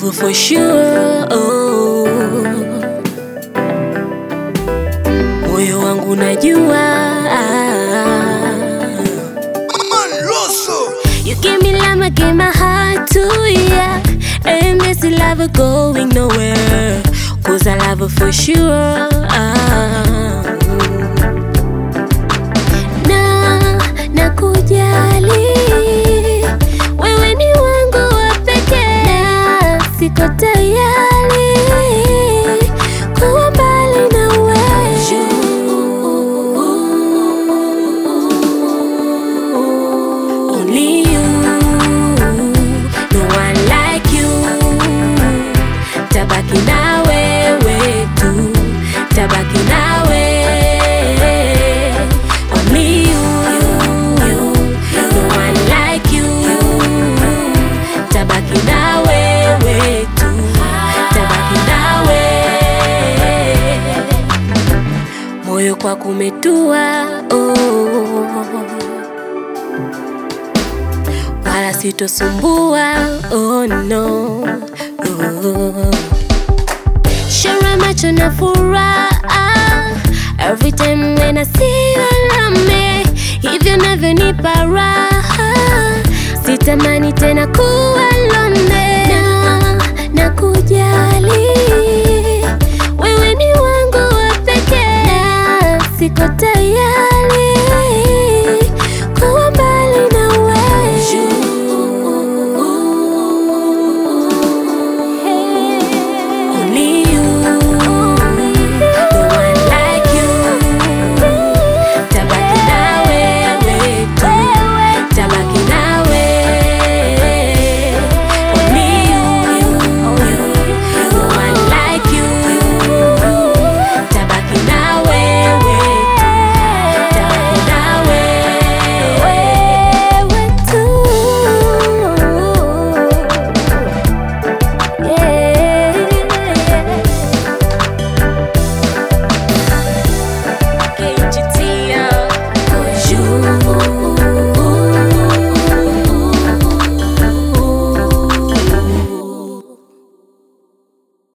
love for sure. Oh. Moyo wangu najua You give me love, I give my heart to ya And this love going nowhere Cause I love her for sure Na, nakujali Wewe ni wangu wa pekee Na siko tayari Kuwa mbali na wewe Only you, no one like you. Tabaki na wewe tu, tabaki na wewe. Only you, no one like you. Tabaki na wewe tu, tabaki na wewe. Moyo kwa kumetua oh wala sitosumbua oh no oh. Shara macho na furaha every time when I see you around me, hivyo navyonipa raha, sitamani tena ku